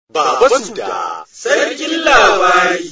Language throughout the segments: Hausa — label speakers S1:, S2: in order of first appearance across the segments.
S1: Baba Suda, Sarkin Labari.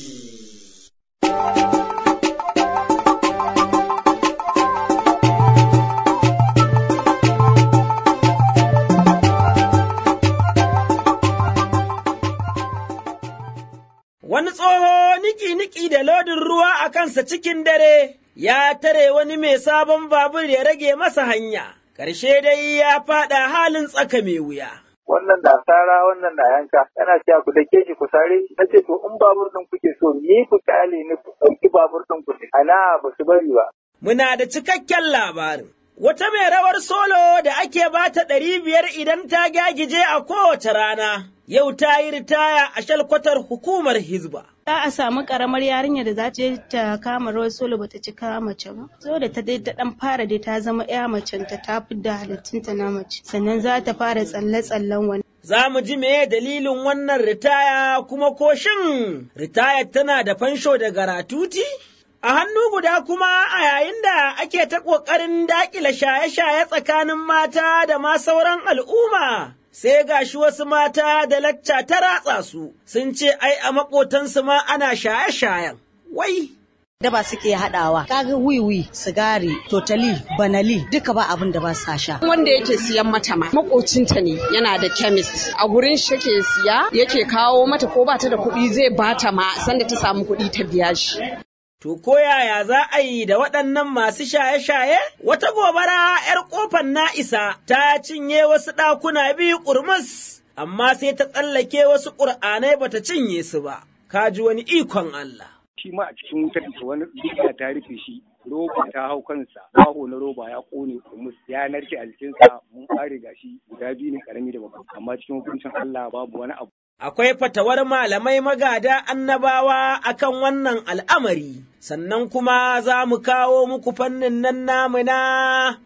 S2: Wani tsoho niki-niki da lodin ruwa a kansa cikin dare, ya tare wani mai sabon babur ya rage masa hanya, ƙarshe dai ya faɗa halin tsaka mai wuya.
S3: wannan da sara wannan da yanka yana cewa ku dake shi ku sare shi nace to in babur din kuke so ni ku kyale ni ku ɗauki babur din ku ana ba su bari ba
S2: Muna da cikakken labarin. Wata mai rawar solo da ake bata ɗari biyar idan ta gagije a kowace rana, yau ta yi ritaya a shalkwatar hukumar Hizba.
S4: za a samu karamar yarinya da za ta je ta kama rawar solo bata cika mace ba so da ta dai ta dan fara dai ta zama ya macen ta ta da halittunta na mace sannan za ta fara tsalle tsallen wani
S2: Za mu ji meye dalilin wannan ritaya kuma ko shin ritayar tana da fansho da garatuti? A hannu guda kuma a yayin da ake ta ƙoƙarin daƙile shaye-shaye tsakanin mata da ma sauran al'umma, sai gashi wasu mata da lacca ta ratsa su sun ce ai a maƙotansu ma ana shaye-shayen. Wai,
S5: daba suke haɗawa kaga wiwi sigari totali banali duka ba abin da ba sa sha
S6: wanda yake siyan mata ma makocinta ne yana da chemist a gurin shi yake siya yake kawo mata ko bata da kuɗi zai bata ma sanda ta samu kuɗi ta biya shi
S2: to ko yaya za a yi da waɗannan masu shaye-shaye? Wata gobara ‘yar ƙofar na'isa ta cinye wasu ɗakuna biyu ƙurmus, amma sai ta tsallake wasu ƙur'anai bata cinye su ba, ka ji wani ikon Allah.
S7: shi ma a cikin wutar da wani dukiya ta rufe shi roba ta hau kansa baho na roba ya kone kumus ya narke a jikinsa mun kare gashi guda biyu ne karami da babba amma cikin hukuncin Allah babu wani abu
S2: Akwai fatawar malamai magada annabawa akan wannan al'amari, sannan kuma za mu kawo muku fannin nan namu na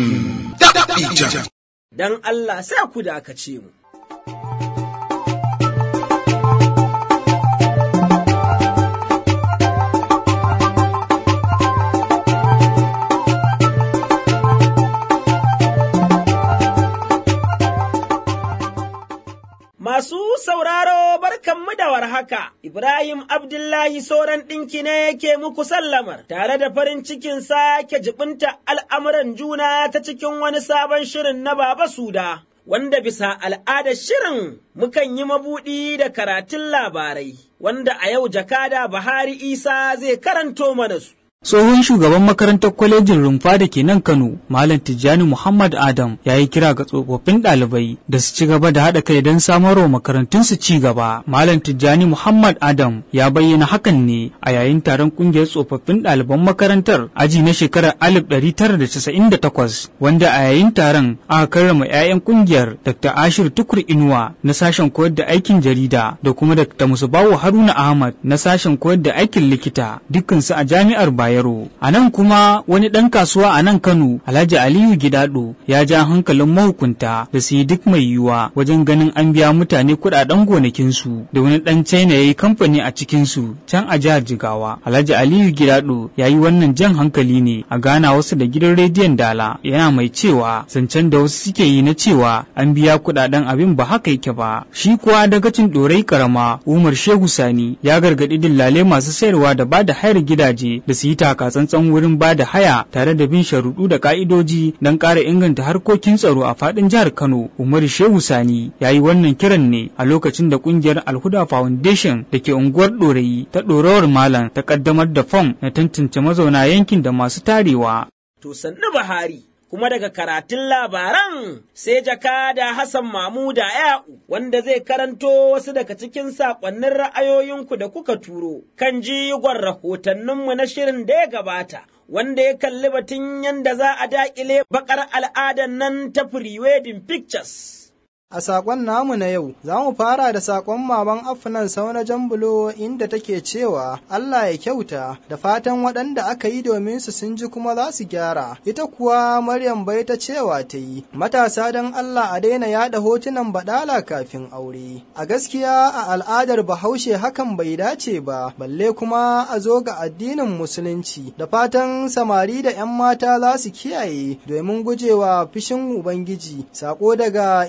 S2: don Allah sai ku dakace mu. Masu sauraro barkanmu da warhaka, Ibrahim Abdullahi Soran ɗinki ne yake muku sallamar, tare da farin cikin sake jibinta al'amuran juna ta cikin wani sabon shirin na Baba Suda, wanda bisa al'adar shirin mukan yi mabuɗi da karatun labarai, wanda a yau jakada Buhari Isa zai karanto mana su.
S8: Tsohon shugaban makarantar kwalejin rumfa da ke nan Kano, Malam Tijjani Muhammad Adam ya yi kira ga tsofaffin ɗalibai da su ci gaba da haɗa kai don samarwa makarantun su ci gaba. Malam Tijjani Muhammad Adam ya bayyana hakan ne a yayin taron ƙungiyar tsofaffin ɗaliban makarantar aji na shekarar 1998 wanda a yayin taron aka karrama 'ya'yan ƙungiyar Dr. Ashir Tukur Inuwa na sashen koyar da aikin jarida da kuma Dr. Musubawu Haruna Ahmad na sashen koyar da aikin likita dukkansu a jami'ar Bayo. Bayero. A nan kuma wani ɗan kasuwa a nan Kano, Alhaji Aliyu Gidado, ya ja hankalin mahukunta da su yi duk mai yiwuwa wajen ganin an biya mutane kuɗaɗen gonakinsu da wani ɗan China ya yi kamfani a cikinsu can a jihar Jigawa. Alhaji Aliyu Gidado ya yi wannan jan hankali ne a gana wasu da gidan rediyon Dala yana mai cewa zancen da wasu suke yi na cewa an biya kuɗaɗen abin ba haka yake ba. Shi kuwa dagacin ɗorai karama Umar Shehu Sani ya gargaɗi dillale masu sayarwa da ba da hayar gidaje da su yi taka tsantsan wurin ba da haya tare da bin sharuɗu da ka'idoji don ƙara inganta harkokin tsaro a faɗin jihar Kano. Umaru Shehu Sani ya yi wannan kiran ne a lokacin da ƙungiyar Alhuda Foundation da ke unguwar Ɗorayi ta ɗorawar Malam ta ƙaddamar da fom na tantance mazauna yankin da masu tarewa.
S2: To sannu Buhari. kuma daga karatun labaran sai jakada Hassan Mamuda Ya'u wanda zai karanto wasu daga cikin saƙonnin ra'ayoyinku da kuka turo kan jigon rahotanninmu na shirin da ya gabata. Wanda ya kalli batun yadda za a daƙile baƙar al'adan nan ta pre-wedding pictures.
S9: A saƙon namu na yau, za mu fara da saƙon maman afinan sauna jambulo inda take cewa Allah ya kyauta da fatan waɗanda aka yi domin su sun ji kuma za su gyara. Ita kuwa Maryam bai ta cewa ta yi, matasa don Allah a daina yaɗa hotunan baɗala kafin aure. A gaskiya a al'adar Bahaushe hakan bai dace ba, balle kuma a zo ga addinin Musulunci. Da fatan samari da 'yan mata za su kiyaye domin gujewa fishin Ubangiji. Saƙo daga Inuwa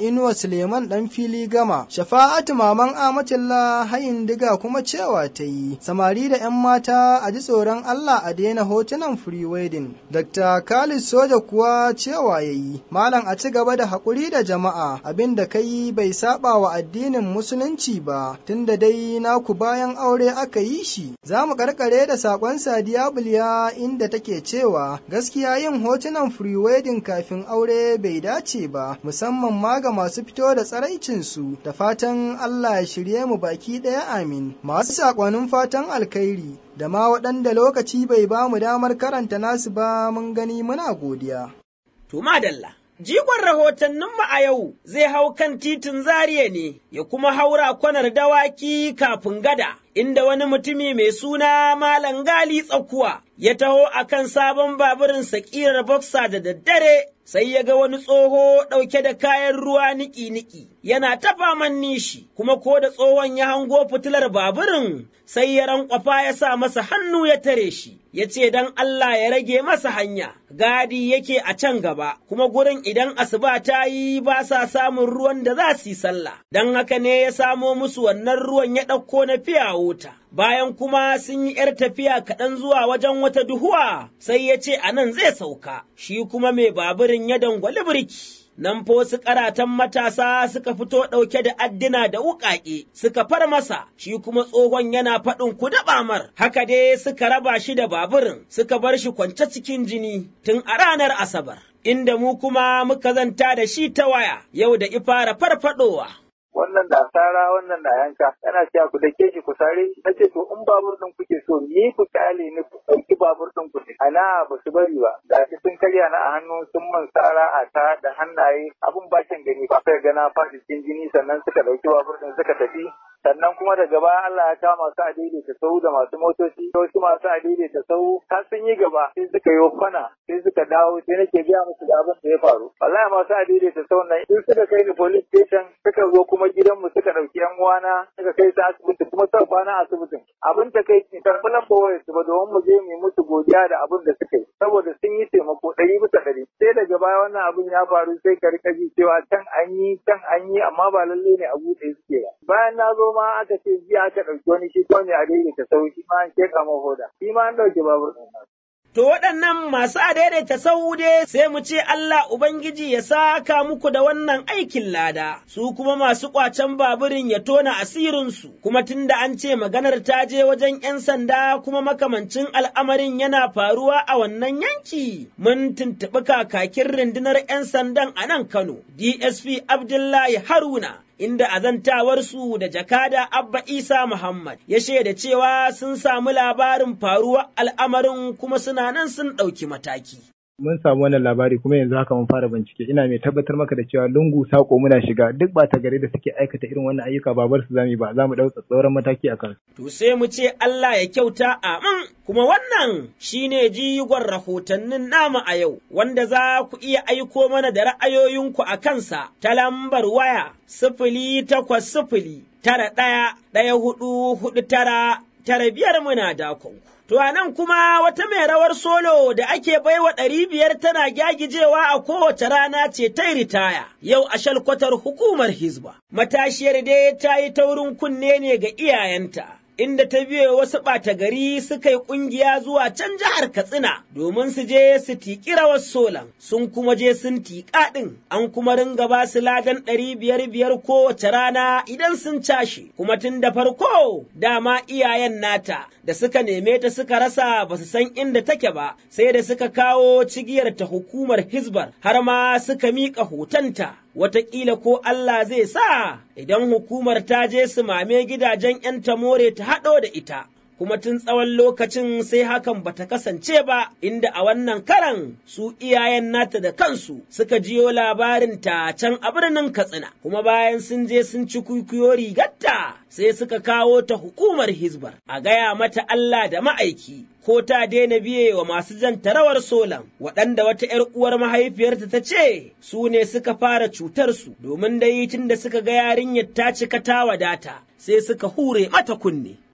S9: Suleiman ɗan fili gama, shafa'atu maman Amatullah hayin diga kuma cewa ta yi, samari da ‘yan mata a ji tsoron Allah a daina hotunan free wedding. Dr. Khalid Soja kuwa cewa ya yi, Malam a ci gaba da haƙuri da jama'a abin da kai bai saba wa addinin musulunci ba, tunda dai naku bayan aure aka yi shi. Za mu karkare da saƙon Sadiya Bulya inda take cewa gaskiya yin hotunan free wedding kafin aure bai dace ba, musamman ma ga masu fito da tsaraicinsu da fatan Allah ya shirye mu baki ɗaya amin. Masu saƙonin fatan alkhairi da ma waɗanda lokaci bai ba mu damar karanta nasu ba mun gani muna godiya.
S2: To madalla. Jigon rahotanninmu a yau zai hau kan titin Zariya ne, ya kuma haura kwanar dawaki kafin gada, inda wani mutumi mai suna Malam Gali Tsakuwa ya taho a kan sabon baburin sakirar boxer da daddare, sai ya ga wani tsoho ɗauke da kayan ruwa niki-niki, yana ta faman nishi, kuma ko da tsohon ya hango fitilar baburin, sai ya rankwafa ya sa masa hannu ya tare shi. ya ce don Allah ya rage masa hanya, gadi yake a can gaba, kuma gurin idan asuba ta yi ba sa samun ruwan da za su yi sallah, don haka ne ya samo musu wannan ruwan ya ɗauko na fiya wuta. Bayan kuma sun yi ’yar tafiya kaɗan zuwa wajen wata duhuwa, sai ya ce a nan zai sauka, shi kuma mai baburin ya dangwali birki. nan fa wasu karatan matasa suka fito ɗauke da addina da wuƙaƙe suka far masa shi kuma tsohon yana faɗin ku daɓa mar haka dai suka raba shi da baburin suka bar shi kwance cikin jini tun a ranar asabar inda mu kuma muka zanta da shi ta waya yau da ifara farfadowa
S3: wannan da asara wannan da yanka yana cewa ku dake shi ku sare shi nace to in babur din kuke so ni ku kyale ni ku ɗauki babur din ku ana ba su bari ba da shi sun karya na a hannu sun man sara a ta da hannaye abun bakin gani ba kai gana faɗi cikin jini sannan suka ɗauki babur din suka tafi sannan kuma daga baya Allah ya kama su a daidaita sau da masu motoci wasu masu a daidaita sau har sun yi gaba sai suka yi kwana sai suka dawo sai nake gaya musu da abin da ya faru wallahi masu a daidaita sau nan in suka kai ni police station suka zo kuma gidanmu suka ɗauki yan uwana suka kai su asibiti kuma suka kwana asibitin abin ta kai ki karɓi lambar wayar su ba domin mu je mu yi musu godiya da abin da suka yi saboda sun yi taimako ɗari bisa ɗari sai daga baya wannan abin ya faru sai ka rika ji cewa can an yi can an yi amma ba lalle ne a buɗe suke ba bayan na zo ma aka ce jiya aka ɗauki wani shi ko ne a daidaita sau shi ma an sheƙa mahoda shi ma an ɗauki babur ɗin
S2: To waɗannan masu adaidaita saude sai mu ce Allah Ubangiji ya saka muku da wannan aikin lada, su kuma masu ƙwacen baburin ya tona asirinsu, kuma tunda an ce maganar ta je wajen ‘yan sanda kuma makamancin al'amarin yana faruwa a wannan yanki. Mun tuntuɓi kakakin rundunar ‘yan sandan a nan Kano, DSP Abdullahi Haruna. inda azantawarsu da jakada Abba Isa Muhammad ya shaida cewa sun samu labarin faruwar al'amarin kuma suna nan sun ɗauki mataki.
S10: mun samu wannan labari kuma yanzu haka mun fara bincike ina mai tabbatar maka da cewa lungu sako muna shiga duk ba ta gare da suke aikata irin wannan ayyuka ba bar su zami ba za mu ɗauka tsoron mataki a kansu.
S2: To sai mu ce Allah ya kyauta amin kuma wannan shine jigon rahotannin nama a yau wanda za ku iya aiko mana da ra'ayoyinku a kansa ta lambar waya sifili takwas sifili tara ɗaya ɗaya hudu hudu tara tara biyar muna dakonku. To a nan kuma wata mai rawar solo da ake baiwa ɗari biyar tana gyagijewa a kowace rana ce ta ritaya, yau a shalkwatar hukumar Hizba. Matashiyar dai ta yi taurin kunne ne ga iyayenta. Inda ta biyo wasu ɓata gari suka yi ƙungiya zuwa can jihar Katsina domin su je su tiƙi rawar solan, sun kuma je sun tiƙa ɗin, an kuma ringa ba su ladan ɗari biyar biyar kowace rana idan sun cashe, kuma tun da farko dama iyayen nata da suka neme ta suka rasa ba su san inda take ba sai da suka kawo cigiyar ta hukumar hizbar har ma suka miƙa hotonta wataƙila ko Allah zai sa idan hukumar ta je su mame gidajen ‘yan tamore ta haɗo da ita. kuma tun tsawon lokacin sai hakan bata kasance ba inda a wannan karan su iyayen nata da kansu suka jiyo labarin ta can a birnin Katsina kuma bayan sun je sun ci kuikuyo rigarta sai suka kawo ta hukumar Hizbar a gaya mata Allah da ma'aiki ko ta daina biye wa masu jan tarawar solan waɗanda wata ‘yar uwar mahaifiyarta ta ce su ne suka fara cutar su domin dai tun da suka ga yarinyar ta cika ta wadata sai suka hure mata kunne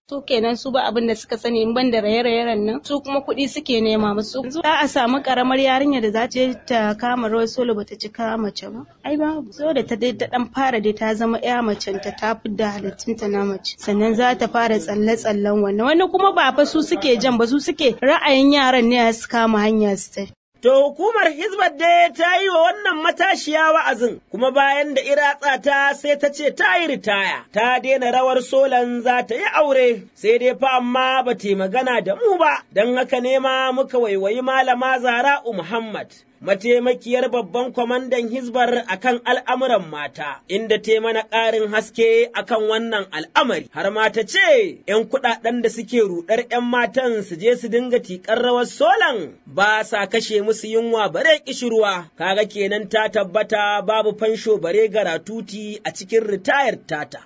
S4: su kenan su ba abin da suka sani in ban da raye-rayen nan su kuma kuɗi suke nema musu za a samu karamar yarinya da za ta ta kama rawar solo bata cika mace ba ai babu so da ta dai ta dan fara dai ta zama ya macen ta ta da halittunta na mace sannan za ta fara tsalle-tsallen wannan wani kuma ba fa su suke jan ba su suke ra'ayin yaran ne su kama hanya su tafi
S2: To hukumar Hizbar dai ta yi wa wannan matashiya wa'azin, kuma bayan da iratsa ta sai ta ce ta yi ritaya, ta daina rawar solan za ta yi aure, sai dai fa amma ba ta magana da mu ba, don haka nema muka waiwayi malama Zara'u Muhammad. mataimakiyar babban kwamandan Hizbar akan al'amuran mata, inda ta mana ƙarin haske akan wannan al'amari, har ma ta ce, ‘yan kuɗaɗen da suke ruɗar ‘yan matan su je su dinga tiƙar rawar solan ba sa kashe musu yunwa bare ƙishirwa, kaga kenan ta tabbata babu fansho bare garatuti a cikin ritayar tata.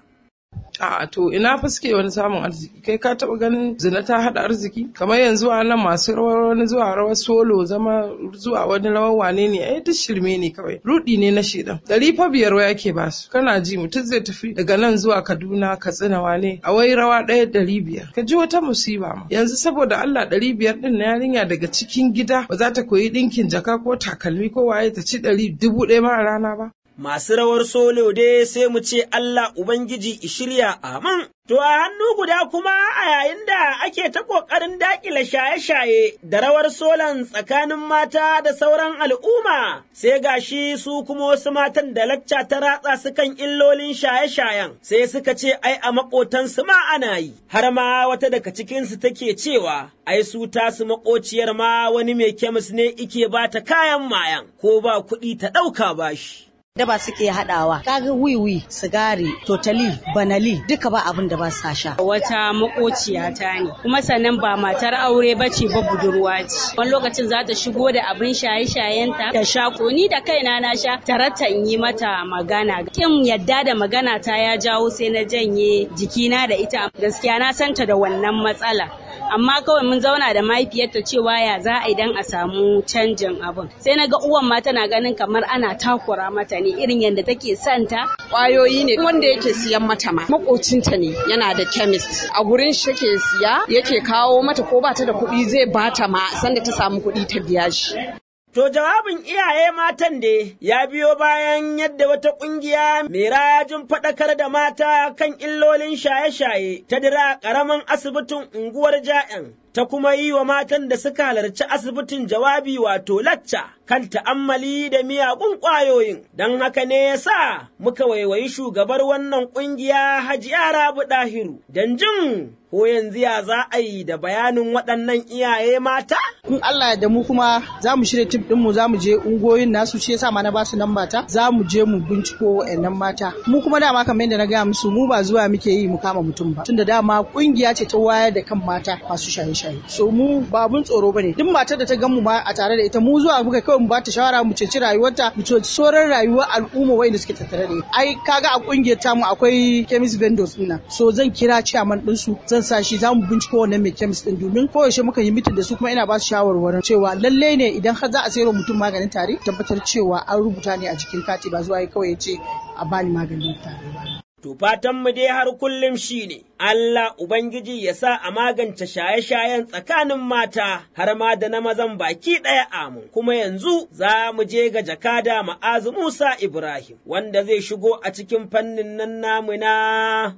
S11: A'a to ina fa suke wani samun arziki kai ka taba ganin zina ta hada arziki kamar yanzu a nan masu rawar wani zuwa rawar solo zama zuwa wani rawar wane ne ai duk shirme ne kawai rudi ne na shedan dari fa biyar waya ke ba su kana ji mutum zai tafi daga nan zuwa Kaduna Katsina wane a wai rawa ɗaya dari biyar ka ji wata musiba ma yanzu saboda Allah dari biyar din na yarinya daga cikin gida ba za ta koyi ɗinkin jaka ko takalmi ko waye ta ci ɗari dubu ɗaya ma a rana ba
S2: masu rawar solo dai sai mu ce Allah Ubangiji shirya amin. To a hannu guda kuma a yayin da ake ta ƙoƙarin daƙile shaye-shaye da rawar solan tsakanin mata da sauran al'umma, sai gashi su kuma wasu matan da lacca ta ratsa su kan illolin shaye-shayen, sai suka ce ai a maƙotansu ma ana yi, har ma wata daga cikinsu take cewa, ai su tasu maƙociyar ma wani mai kemis ne ike ba ta kayan mayan, ko ba kuɗi ta ɗauka bashi.
S5: daba suke haɗawa kaga wiwi sigari totali banali duka ba abin da ba sa sha
S12: wata makociya ta ne kuma sannan ba matar aure ba ce ba budurwa ce wani lokacin za ta shigo da abin shaye shayenta ta sha ko ni da kaina na sha tarata in yi mata magana kin yadda da magana ta ya jawo sai na janye jikina da ita gaskiya na santa da wannan matsala amma kawai mun zauna da mahaifiyarta cewa ya za a idan a samu canjin abin sai na ga uwan ma tana ganin kamar ana takura mata ne irin yadda take santa
S6: kwayoyi ne wanda yake siyan mata ma makocinta ne yana da chemist a gurin shi yake siya yake kawo mata ko bata da kuɗi zai bata ma sanda ta samu kuɗi ta biya shi
S2: To jawabin iyaye matan da ya biyo bayan yadda wata ƙungiya mai rajin faɗakar da mata kan illolin shaye-shaye ta dira ƙaramin asibitin unguwar ja'yan ta kuma yi wa matan da suka halarci asibitin jawabi wato lacca kan ta'ammali da miyagun ƙwayoyin. Don haka ne ya sa muka waiwayi shugabar wannan ƙungiya Hajiya Rabu Ɗahiru don jin ko yanzu ya za a yi da bayanin waɗannan iyaye mata?
S13: In Allah da mu kuma za mu shirya tim ɗinmu za mu je ungoyin nasu ce sa ma na basu nan mata za mu je mu binciko wa'annan mata. Mu kuma dama kamar yadda na gaya musu mu ba zuwa muke yi mu kama mutum ba. Tunda dama ƙungiya ce ta wayar da kan mata masu shaye-shaye. So mu ba abun tsoro bane. Duk matar da ta gan mu ma a tare da ita mu zuwa muka kawai mu ba ta shawara mu ceci rayuwarta mu ceci sauran rayuwar al'umma wanda suke tattare da Ai kaga a ƙungiyar tamu akwai chemist vendors ɗina. So zan kira chairman ɗinsu zan sa shi za mu binciko wannan mai chemist din domin koyaushe muka yi mitin da su kuma ina ba su shawarwarin cewa lalle ne idan har za a sayar mutum maganin tare tabbatar cewa an rubuta ne a jikin kati ba zuwa kawai ya ce a bani maganin tare ba.
S2: To fatanmu dai har kullum shi ne, Allah Ubangiji ya sa a magance shaye-shayen tsakanin mata har ma da na mazan baki ɗaya amu. Kuma yanzu za mu je ga jakada ma'azu Musa Ibrahim, wanda zai shigo a cikin fannin nan namu na.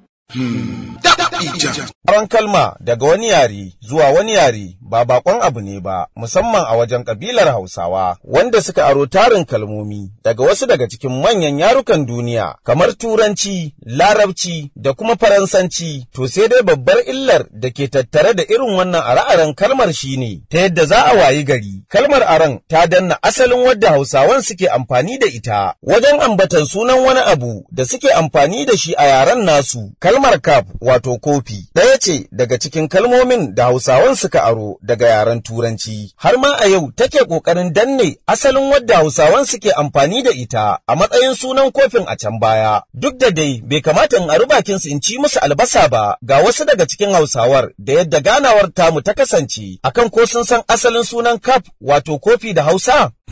S14: Aron kalma daga wani yare zuwa wani yare ba bakon abu ne ba musamman a wajen kabilar Hausawa wanda suka aro tarin kalmomi daga wasu daga cikin manyan yarukan duniya kamar Turanci, Larabci da kuma Faransanci to sai dai babbar illar da ke tattare da irin wannan are-aren kalmar shine ta yadda za a wayi gari kalmar aron ta danna asalin wadda Hausawan suke amfani da ita wajen ambatan sunan wani abu da suke amfani da shi a yaren nasu kalmar kaf wato kofi ɗaya ce daga cikin kalmomin da Hausawan suka aro daga yaren Turanci, har ma a yau take ƙoƙarin danne asalin wadda Hausawan suke amfani da ita a matsayin sunan kofin a can baya. Duk da dai bai kamata in ari bakin su in ci musu albasa ba ga wasu daga cikin Hausawar da yadda ganawar tamu ta kasance akan ko sun san asalin sunan kaf wato kofi da Hausa.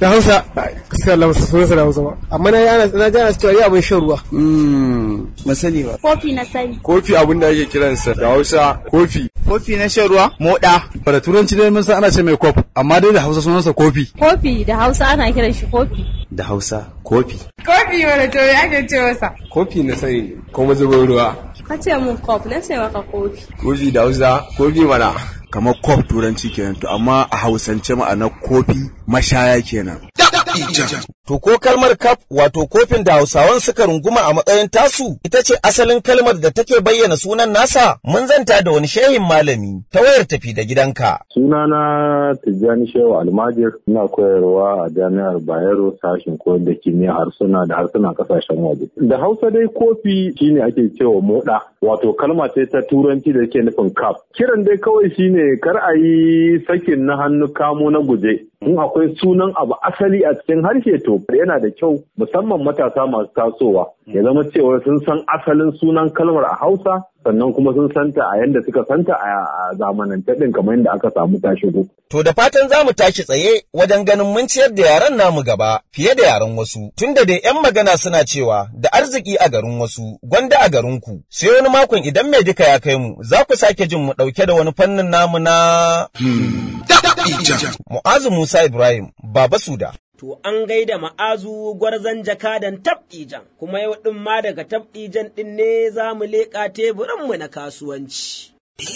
S15: Da Hausa, gaskiya Allah su sunansa da Hausa ba. Amma na yi ana na ji ana cewa yi abin shan ruwa.
S16: Ba sani ba.
S17: Kofi na sani.
S16: Kofi abin da ake kiransa da Hausa kofi.
S18: Kofi na shan ruwa? Moda.
S16: Da turanci dai mun san ana ce mai kof, amma dai da Hausa sunansa kofi.
S17: Kofi da Hausa ana kiran shi kofi.
S16: Da Hausa kofi.
S17: Kofi wani to ya ke ce masa.
S16: Kofi na sani ko mazubin ruwa.
S17: Ka ce mun kofi na ce maka kofi.
S16: Kofi da Hausa kofi mana. Kamar kof turanci kenan to amma a Hausance ma'ana kofi mashaya kenan.
S14: To ko kalmar kaf wato kofin da Hausawan suka runguma a matsayin tasu ita ce asalin kalmar da take bayyana sunan nasa mun zanta da wani shehin malami ta wayar tafi da gidanka.
S19: Sunana Tijjani Shehu Almajir ina koyarwa a jami'ar Bayero sashen koyar da kimiyya harsuna da harsunan kasashen waje. Da Hausa dai kofi shine ake cewa moda wato kalma ce ta turanci da ke nufin kaf. Kiran dai kawai shine kar a yi sakin na hannu kamo na guje. In akwai sunan abu asali a cikin harshe to yana da kyau musamman matasa masu tasowa ya zama cewa sun san asalin sunan kalmar a Hausa sannan kuma sun santa a yanda suka santa a zamanance din kamar yadda aka samu ta shigo.
S14: To da fatan za mu tashi tsaye wajen ganin mun ciyar da yaran namu gaba fiye da yaran wasu. Tunda dai 'yan magana suna cewa da arziki a garin wasu gwanda a garin ku. Sai wani makon idan mai duka ya kai mu za ku sake jin mu ɗauke da wani fannin namu na. Mu'azu Musa Ibrahim, Baba Suda.
S2: To an gaida ma'azu gwarzon jakadan tabɗijan, kuma yau ɗin ma daga tabɗijan ɗin ne za mu leƙa teburinmu na kasuwanci.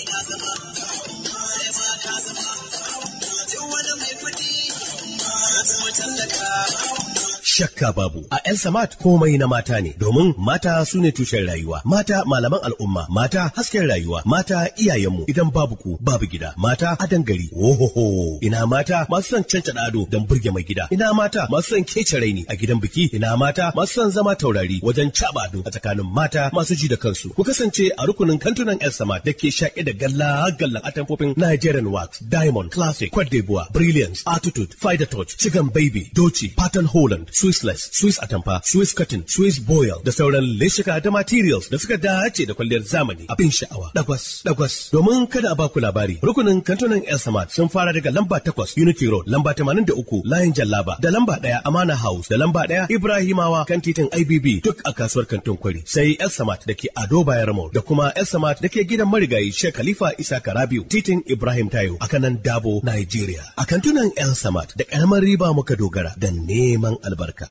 S20: Shakka babu a El Samat komai na mata ne domin mata su ne tushen rayuwa mata malaman al'umma mata hasken rayuwa mata iyayenmu idan babu ku babu gida mata adan gari ohoho ina mata masu son cancada ado don burge mai gida ina mata masu son kece raini a gidan biki ina mata masu son zama taurari wajen caba ado a tsakanin mata masu ji da kansu ku kasance a rukunin kantunan El Samat da ke shaƙe da galla gallan atamfofin Nigerian Wax Diamond Classic Cote d'Ivoire Brilliance Attitude Fider Touch Chicken Baby Doci Pattern Holland Swissless, Swiss Atamfa, Swiss Cotton, Swiss Boil da sauran leshika da materials da suka dace da kwalliyar zamani abin sha'awa. Dagwas, dagwas. Domin kada a baku labari, rukunin kantunan El Samad sun fara daga lamba takwas Unity Road, lamba tamanin da uku Layin Jallaba, da lamba ɗaya Amana House, da lamba ɗaya Ibrahimawa kan titin IBB duk a kasuwar kantin kwari. Sai El Samad da ke Ado Bayar Mall da kuma El Samad da ke gidan marigayi Sheikh Khalifa Isa Karabiu, titin Ibrahim Tayo a kanan Dabo, Nigeria. A kantunan El Samad da ƙaramar riba muka dogara da neman albarka.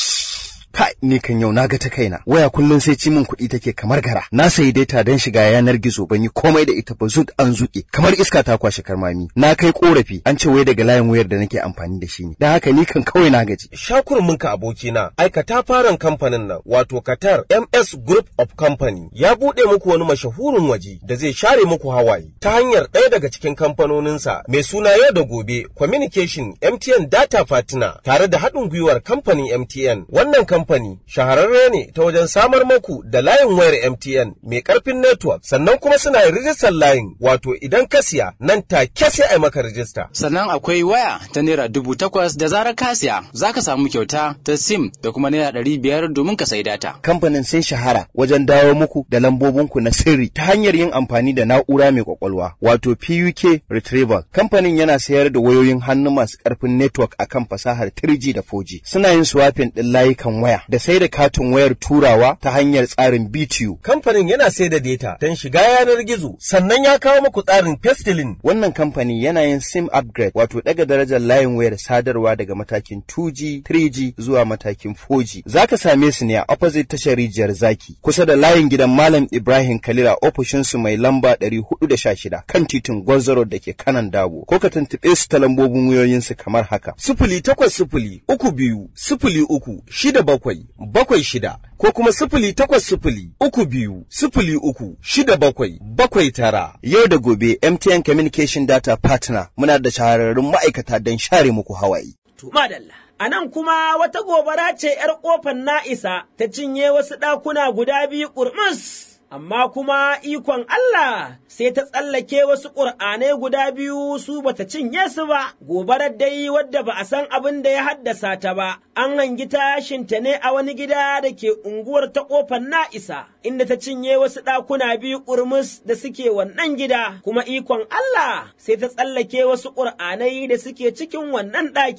S21: Kai, ni kan yau na ga ta kaina. Waya kullum sai ci min kuɗi take kamar gara. Na sayi data don shiga yanar gizo ban yi komai da ita ba zut an zuƙe. Kamar iska ta kwashe karmami. Na kai korafi an ce wai daga layin wayar da nake amfani da shi ne. Dan haka ni kan kawai na gaji.
S14: Shakurminka abokina, aikata faran kamfanin nan wato Qatar MS Group of Company ya buɗe muku wani mashahurin waje da zai share muku hawaye ta hanyar ɗaya daga cikin kamfanoninsa mai suna yau da gobe Communication MTN Data Partner tare da haɗin gwiwar kamfanin MTN. Wannan kamfani shahararre ne ta wajen samar maku da layin wayar MTN mai ƙarfin network sannan kuma suna yin rijistar layin wato idan ka siya nan take sai a maka rijista.
S22: Sannan akwai waya ta naira dubu takwas da zarar ka siya za ka samu kyauta ta sim da kuma naira ɗari biyar domin ka sai data.
S21: Kamfanin sun shahara wajen dawo muku da lambobinku na sirri ta hanyar yin amfani da na'ura mai kwakwalwa wato PUK Retrieval. Kamfanin yana sayar da wayoyin hannu masu ƙarfin network akan fasahar 3G da 4G. Suna yin swapping ɗin layukan waya da sai da katin wayar turawa ta hanyar tsarin BTU.
S14: Kamfanin yana sai da data don shiga yanar gizo sannan ya kawo muku tsarin Pestilin.
S21: Wannan kamfani yana yin SIM upgrade wato daga darajar layin wayar sadarwa daga matakin 2G, 3G zuwa matakin 4G. Za ka same su ne a opposite tashar rijiyar zaki kusa da layin gidan Malam Ibrahim Kalila ofishinsu mai lamba 416 kan titin Gwarzaro da ke kanan Dabo. Ko ka tuntuɓe su ta lambobin wayoyinsu kamar haka.
S14: Sifili takwas sifili uku biyu sifili uku shida bakwai bakwai shida ko kuma sifili takwas sifili uku biyu sifili uku shida bakwai bakwai tara.
S21: Yau da gobe MTN Communication Data Partner muna da shahararrun ma'aikata don share muku hawaye.
S2: Madalla. A nan kuma wata gobara ce ‘yar ƙofar na'isa ta cinye wasu ɗakuna guda biyu ƙurmus. Amma kuma ikon Allah sai ta tsallake wasu ƙur'anai guda biyu su bata cinye su ba, gobarar dai wadda ba a san abin da ya haddasa ta ba, an hangi tashinta ne a wani gida da ke unguwar ta ƙofar na'isa, inda ta cinye wasu ɗakuna biyu ƙurmus da suke wannan gida, kuma ikon Allah sai ta tsallake wasu ƙur'anai da suke cikin wannan ɗaki.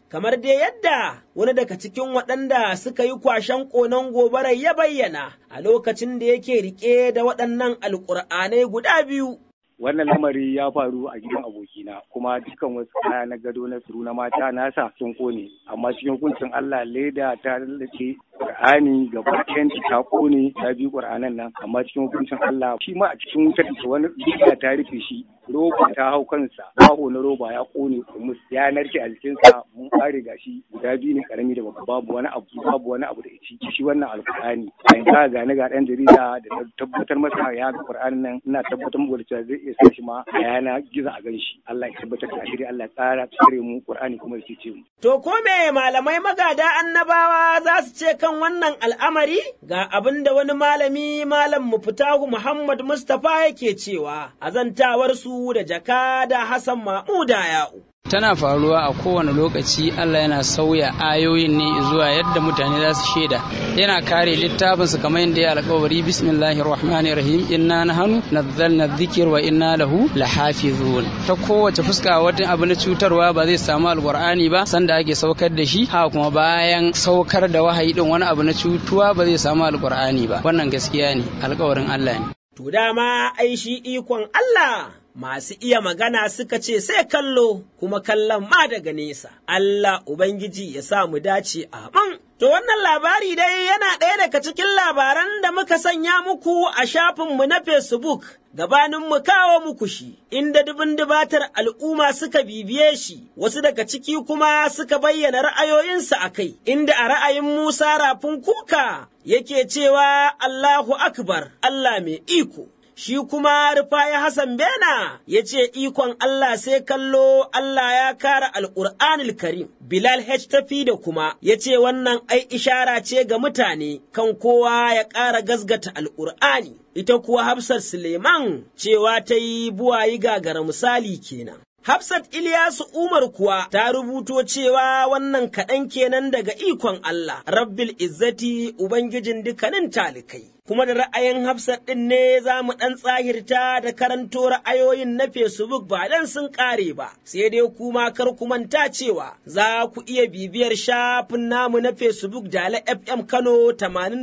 S2: kamar dai yadda wani daga cikin waɗanda suka yi kwashen ƙonon gobarar ya bayyana a lokacin da yake riƙe da waɗannan alƙur'anai guda biyu.
S1: wannan lamari ya faru a gidan abokina kuma dukkan wasu kaya na gado na suru na mata nasa sun kone amma cikin hukuncin Allah leda ta lallace Qur'ani gaba ɗayan ta kone ta bi Qur'anan nan amma cikin hukuncin Allah shi ma a cikin wutar da wani leda ta rufe shi roba ta hau kansa baho na roba ya kone kumus ya narke a jikinsa mun kare gashi guda biyu ne karami da babba babu wani abu babu wani abu da ci shi wannan alkur'ani a yanzu ga ni ga dan jarida da tabbatar masa ya ga Qur'anin nan ina tabbatar muku da cewa zai iya sa shi ma a yana gizo a gan shi Allah ya tabbatar da shiri Allah ya tsara tsare mu Qur'ani kuma ya cece mu
S2: To ko me malamai magada annabawa za su ce kan wannan al'amari ga abin da wani malami malam muftahu Muhammad Mustapha yake cewa azantawar su da jakada Hassan Mahmuda ya'u.
S7: tana faruwa a kowane lokaci Allah yana sauya ayoyin ne zuwa yadda mutane za su shaida yana kare littafinsa kamar yadda ya alƙawari bismillahir rahmanir rahim inna nahnu nazzalna dhikr wa inna lahu lahafizun ta kowace fuska wata abu na cutarwa ba zai samu alqur'ani ba sanda ake saukar da shi haka kuma bayan saukar da wahayi din wani abu na cutuwa ba zai samu alqur'ani ba wannan gaskiya ne alƙawarin Allah ne
S2: To dama ai shi ikon Allah masu iya magana suka ce sai kallo kuma kallon ma daga nesa. Allah Ubangiji ya sa mu dace amin. To wannan labari dai yana ɗaya daga cikin labaran da muka sanya muku a shafinmu na Facebook gabanin mu kawo muku shi, inda dubin dubatar al'umma suka bibiye shi, wasu daga ciki kuma suka bayyana ra'ayoyinsu a kai, inda a ra'ayin Musa Rafin Kuka yake cewa Allahu Akbar, Allah mai iko. shi kuma Rufaya Hassan Bena ya ce ikon Allah sai kallo Allah ya kara Al'ur'anil Karim. Bilal H. tafi da kuma ya ce wannan ai ishara ce ga mutane kan kowa ya ƙara gasgata Al'ur'ani. Ita kuwa Hafsat Suleiman cewa ta yi buwayi gagara misali kenan. Hafsat Ilyasu Umar kuwa ta rubuto cewa wannan kaɗan kenan daga ikon Allah, Rabbil Izzati Ubangijin dukkanin talikai. Kuma da ra'ayin Hafsat ɗin ne za mu ɗan tsahirta da karanto ra'ayoyin na Facebook ba dan sun ƙare ba, sai dai kuma kar ku manta cewa za ku iya bibiyar shafin namu na Facebook Dala FM Kano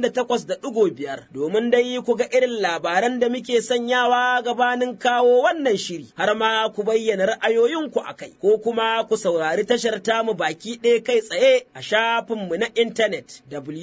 S2: 88.5 domin dai ku ga irin labaran da muke sanyawa gabanin kawo wannan shiri, har ma ku bayyana ra'ayoyinku a kai, ko kuma ku saurari tashar tamu baki ɗaya kai tsaye a shafinmu na intanet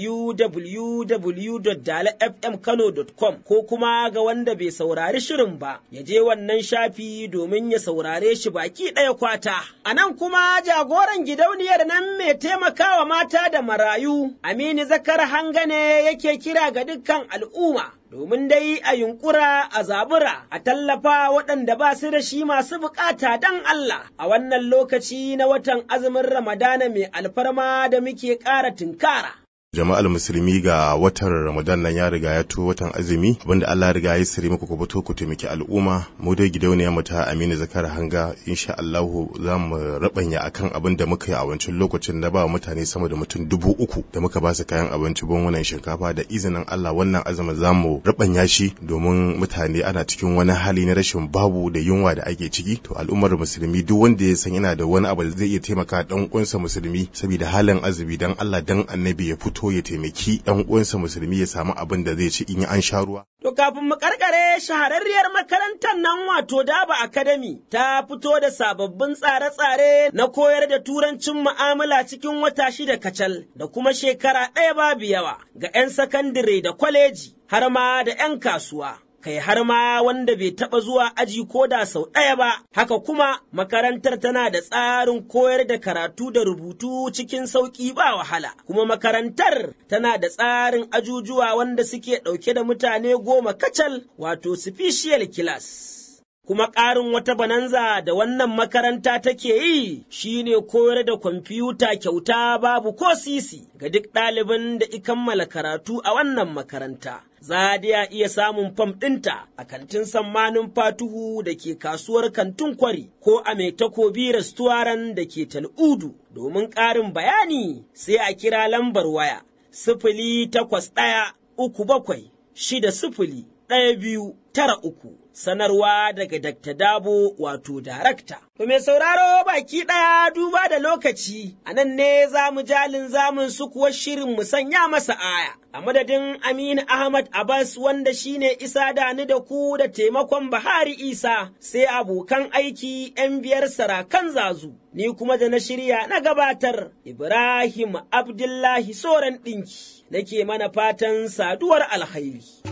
S2: www.dalafmkano.com ko kuma ga wanda bai saurari shirin ba, ya je wannan shafi domin ya saurare shi baki ɗaya kwata. A nan kuma jagoran gidauniyar nan mai taimakawa mata da marayu, Aminu Zakar Hangane yake kira ga dukkan al'umma. domin dai a yunkura a zabura a tallafa waɗanda ba su da shi masu bukata don Allah a wannan lokaci na watan azumin Ramadana mai alfarma da muke ƙara tunkara.
S23: jama'al musulmi ga watan ramadan nan ya riga ya to watan azumi abinda Allah ya riga ya sire muku ku fito ku taimaki al'umma mu dai gidauniya mu ta Aminu Zakar Hanga insha Allah za mu rabanya akan abin da muka yi a wancan lokacin da ba mutane sama da mutum dubu uku da muka ba su kayan abinci wannan shinkafa da izinin Allah wannan azumin za mu rabanya shi domin mutane ana cikin wani hali na rashin babu da yunwa da ake ciki to al'ummar musulmi duk wanda ya san yana da wani abu da zai iya taimaka dan uwansa musulmi saboda halin azumi dan Allah dan annabi ya fito ya taimaki ɗan uwansa musulmi ya samu abin da zai ci in an sha ruwa.
S2: To kafin mu karkare shahararriyar makarantar nan wato Daba Academy ta fito da sababbin tsare-tsare na koyar da turancin mu'amala cikin wata shida kacal da kuma shekara ɗaya babu yawa ga 'yan sakandire da kwaleji har ma da 'yan kasuwa. kai har ma wanda bai taɓa zuwa aji ko da sau ɗaya ba, haka kuma makarantar tana da tsarin koyar da karatu da rubutu cikin sauƙi ba wahala, kuma makarantar tana da tsarin ajujuwa wanda suke ɗauke da mutane goma kacal wato special class. Kuma ƙarin wata bananza da wannan makaranta take yi shine koyar da kwamfuta kyauta babu ko sisi ga duk ɗalibin da i kammala karatu a wannan makaranta. Za da iya samun fam ɗinta a kantin sammanin fatuhu da ke kasuwar kantin kwari ko a mai takobi restoran da ke tal'udu domin ƙarin bayani sai a kira lambar waya sifili takwas ɗaya uku bakwai shida sifili ɗaya biyu tara uku. Sanarwa daga Dr. Dabo wato darakta. To mai sauraro baki ɗaya duba da lokaci, a nan ne za mu jalin zamun su kuwa shirin mu sanya masa aya. A madadin Aminu Ahmad Abbas wanda shine isa da ni da ku da taimakon Bahari Isa sai abokan aiki ‘yan biyar sarakan zazu. Ni kuma da na shirya na gabatar Ibrahim Abdullahi Soran ɗinki, nake mana fatan saduwar alkhairi.